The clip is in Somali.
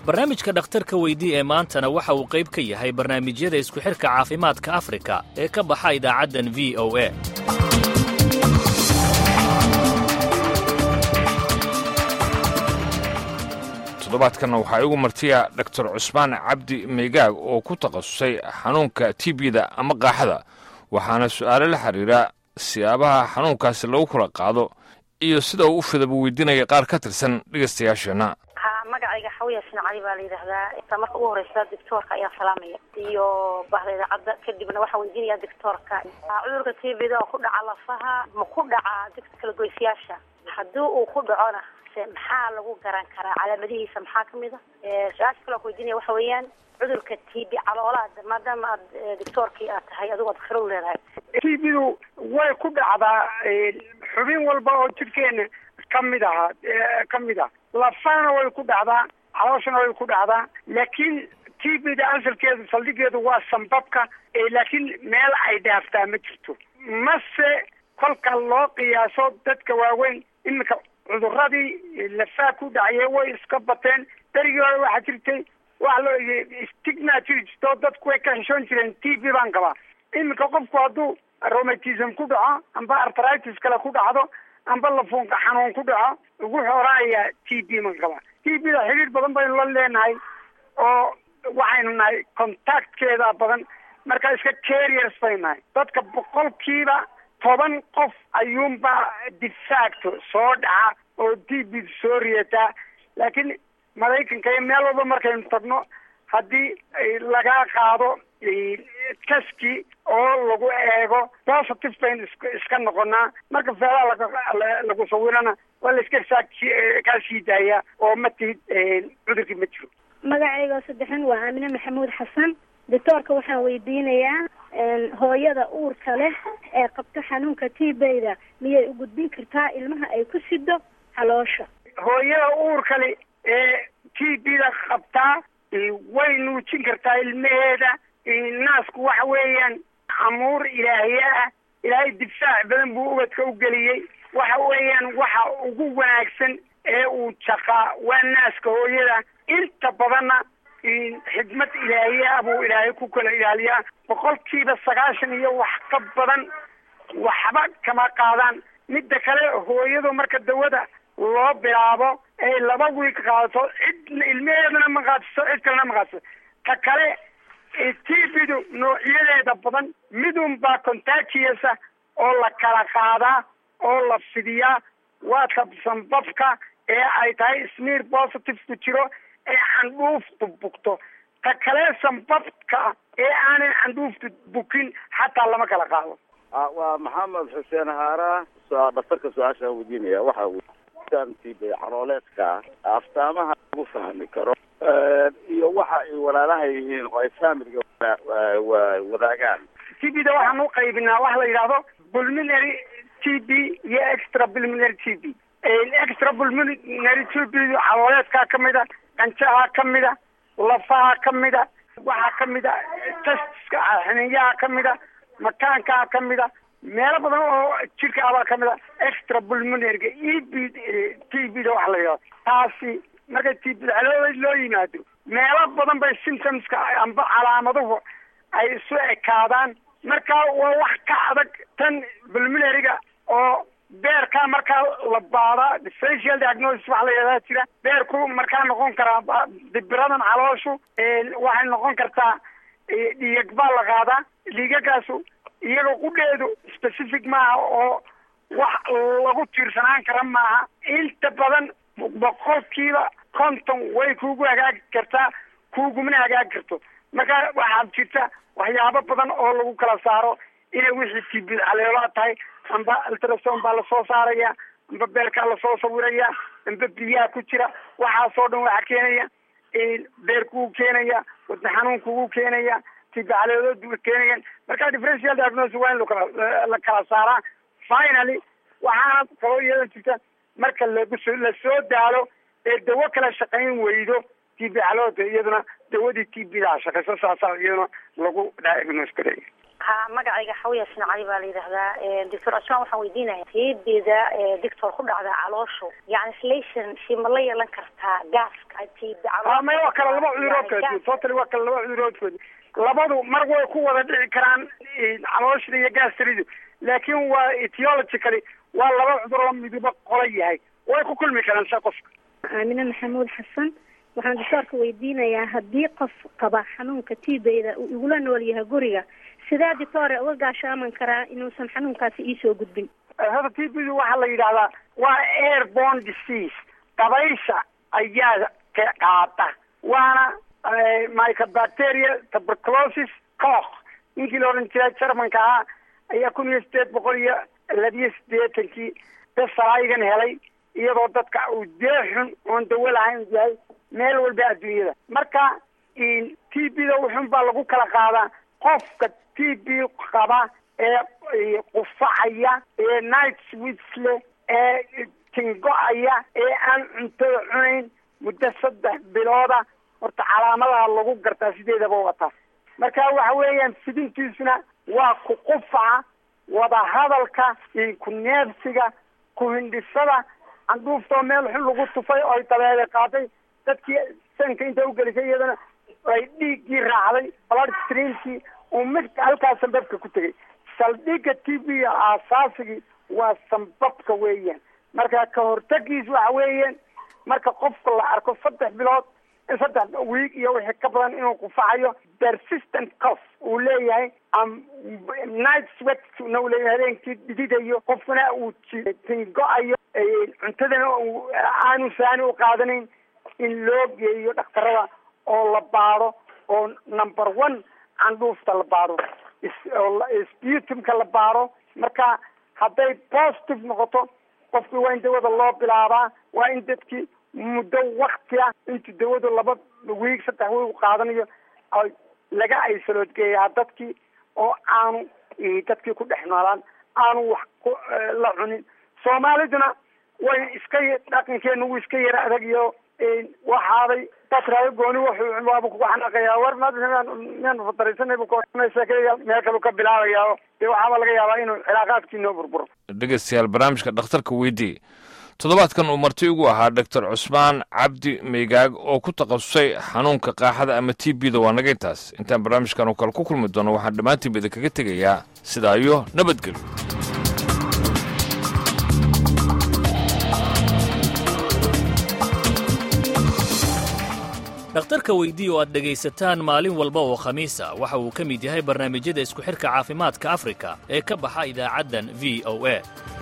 barnaamijka dhakhtarka weydii ee maantana waxa uu qayb ka yahay barnaamijyada isku xidhka caafimaadka afrika ee ka baxa idaacaddan v o a toddobaadkan waxaa igu martiya doctor cusmaan cabdi meygaag oo ku takhasusay xanuunka tbda ama qaaxada waxaana su'aalo la xiriira siyaabaha xanuunkaasi lagu kala qaado iyo sida uu u fidaba weydiinaya qaar ka tirsan dhegaystayaasheenna ha magacayga xawiya shincali baa la yidhaahdaa marka ugu horeysa doctoorka ayaa salaamaya iyo bahda idaacadda kadibna waxaa weydiinaya doctoorka cudurka tbda oo ku dhaca lafaha ma ku dhaca kala goysyaasha haddii uu ku dhacona maxaa lagu garan karaa calaamadihiisa maxaa kamid a su-aasha kale ku weydiinaya waxa weeyaan cudurka t b caloolaad maadaama aad doctoorkii aad tahay adigo ad khiro leedahay t bdu way ku dhacdaa xubin walba oo jidhkeena kamid ahaa kamid ah lafahana way ku dhacdaa calooshana way ku dhacdaa laakiin t b da asalkeedu saldhigeedu waa sambabka laakiin meel ay dhaaftaa ma jirto mase kolka loo qiyaaso dadka waaweyn iminka cuduradii lafaa ku dhacye way iska bateen berigii hore waxaa jirtay waxa loo stigma jiri jirto dadku way ka xishoon jireen t b baan qabaa iminka qofku hadduu romatism ku dhaco amba artritis kale ku dhacdo amba lafuunka xanuun ku dhaco ugu xoraaya t b man qabaa t b da xidhiir badan baynu la leenahay oo waxaynu nahay contactkeeda badan marka iska carriers baynu nahay dadka boqolkiiba toban qof ayuunbaa defacto soo dhaca oo t b soo riyataa laakiin maraykanka iyo meel walba markaynu tagno haddii laga qaado taski oo lagu eego positive baynu iska noqonaa marka feelaha lagu sawirana waa la iska saa kaa sii daaya oo ma tihid cudurkii ma jiro magacayga saddexan waa aamine maxamuud xasan doctoorka waxaan weydiinayaa hooyada uurka leh ee qabta xanuunka t bda miyay u gudbin kartaa ilmaha ay ku sido caloosha hooyada uurka le ee t b da qabtaa way nuujin kartaa ilmaheeda naasku waxa weeyaan amuur ilaahiye ah ilaahay difaac badan buu ubadka u geliyey waxa weeyaan waxa ugu wanaagsan ee uu jaqaa waa naaska hooyada inta badanna xikmad ilaahiye ah buu ilaahay ku kala ilaaliyaa boqolkiiba sagaashan iyo wax ka badan waxba kama qaadaan midda kale hooyadu marka dawada loo bilaabo ay laba wiig qaadato cid ilmaheedana ma qaadiso cid kalena ma qaadiso ta kale t bdu noocyadeeda badan midun baa contagiousa oo la kala qaadaa oo la fidiyaa waa kabsanbabka ee ay tahay smear positive ku jiro ee candhuuftu bugto ta kale sanbabka ee aanan candhuuftu bukin xataa lama kala qaado waa maxamed xuseen haara dhaktarka su-aasha weydiinaya waxa tb calooleedka aftaamaha lagu fahmi karo iyo waxa ay walaalaha yihiin oo ay faamiliga wadaagaan t b da waxaan u qaybinaa waxa la yidhaahdo pulmonary t b iyo extra pulmonary t b extra pulmonary t b calooleedkaa kamid a qanjaha kamid a lafaha kamid a waxaa kamid a testiska xiniyaha kamid a makaankaa kamid a meelo badan oo jirka abaa kamid a extra pulmonaryga e b t b da waxa la yidhahdo taasi marka t b calooleed loo yimaado meelo badan bay symptomska amba calaamaduhu ay isu ekaadaan marka waa wax ka adag tan pulmonaryga oo beerkaa markaa la baadaa differential diagnosis waxa la yidhahdaa jira beerku markaa noqon karaa dibiradan calooshu waxay noqon kartaa dhiig baa la qaadaa dhiigagaasu iyaga qudheedu specific maaha oo wax lagu tiirsanaan kara maaha inta badan boqolkiiba konton way kuugu hagaagi kartaa kuugumana hagaagi karto marka waxaa jirta waxyaabo badan oo lagu kala saaro inay wixii tb caleelaa tahay amba ultrason baa lasoo saaraya amba beerkaa lasoo sawiraya amba biyaha ku jira waxaasoo dhan waxaa keenaya beerkuu keenaya wadna xanuunkuu keenaya tb caleelood buu keenayan marka differential diagnosis waa in lakala la kala saaraa finally waxaana kaloo iyada jirta marka laguso lasoo daalo ee dawo kala shaqayn weydo tb caloolda iyaduna dawadii tb daa shaqayso saasaa iyaduna lagu diagnose gareeya ha magacayga xawiya shinacali baa la yidhaahdaa doctor cusmaan waxaan weydiinaya tibida doctor ku dhacda calooshu yani slation shi ma la yeelan kartaa gaaska tibda may waa kale laba cuduroodkood totally waa kale laba cuduroodkood labadu mar way ku wada dhici karaan calooshda iyo gastridu laakiin waa etiologically waa laba cudur oo miduba qola yahay way ku kulmi karaan sa qofka aamine maxamuud xasan waxaan doctoorka weydiinayaa haddii qof qaba xanuunka tibeyda uu igula nool yahay guriga sidee doctoore uga gaashaaman karaa inuusan xanuunkaasi iisoo gudbin hada tbdu waxaa la yidhahdaa waa airborne disease dabaysha ayaa ka qaata waana mycobacteria tuberculosis cox ninkii la odhan jiray germanka ahaa ayaa kun iyo sideed boqol iyo labiyo sideetankii besalaigan helay iyadoo dadka uu deexun oon dawo lahayn yahay meel walba adduunyada marka t b da wuxun baa lagu kala qaadaa qofka t b qaba ee qufacaya ee night swits leh ee tingo-aya ee aan cuntada cunayn muddo saddex bilooda horta calaamadaha lagu gartaa sideedaba wataa marka waxa weeyaan fidintiisuna waa ku qufaca wadahadalka ku neefsiga ku hindhisada candhuuftoo meel xun lagu tufay oo ay dabeede qaaday dadkii sanka inta ugelisay iyadana ay dhiiggii raacday blood streamkii uu mid halkaa sambabka ku tegay saldhigga t b aasaasigii waa sambabka weeyaan marka ka hortagiis waxa weeyaan marka qofka la arko saddex bilood saddex wiig iyo wixii ka badan inuu qufacayo persistent cof uu leeyahay night sweat na uu leeyahay habeenkii dhididayo qofkuna uu tingo-ayo cuntadana aanu saani u qaadanayn in loo geeyo dhakhtarada oo la baado oo number one candhuufta la baado sputumka la baado marka hadday positive noqoto qofkii waa in dawada loo bilaabaa waa in dadkii muddo wakti ah intuu dawadu laba wiig saddex wiig qaadanayo laga aysaloodgeeyaa dadkii oo aanu dadkii ku dhex noolaan aanu wax la cunin soomaaliduna way iska dhaqankeena wuu iska yara adag iyo waxaaday dadkaaga gooni wuxuu waaba kugu xanaaqayaa war miyaanu fadaraysanay bu sheekada meel kalu ka bilaabayaa dee waxaaba laga yaabaa inuu cilaaqaadkii noo burburo dhegeystayaal barnaamijka dhakhtarka weydii toddobaadkan uu marti ugu ahaa doctor cusmaan cabdi meygaag oo ku takhasusay xanuunka qaaxada ama t b da waa naga intaas intaan barnaamijkan oo kale ku kulmi doono waxaan dhammaantiinba idinkaga tegayaa sidaa iyo nabadgelyo dhakhtarka weydii oo aad dhegaysataan maalin walba oo khamiisa waxa uu ka mid yahay barnaamijyada isku xidhka caafimaadka afrika ee ka baxa idaacaddan v o a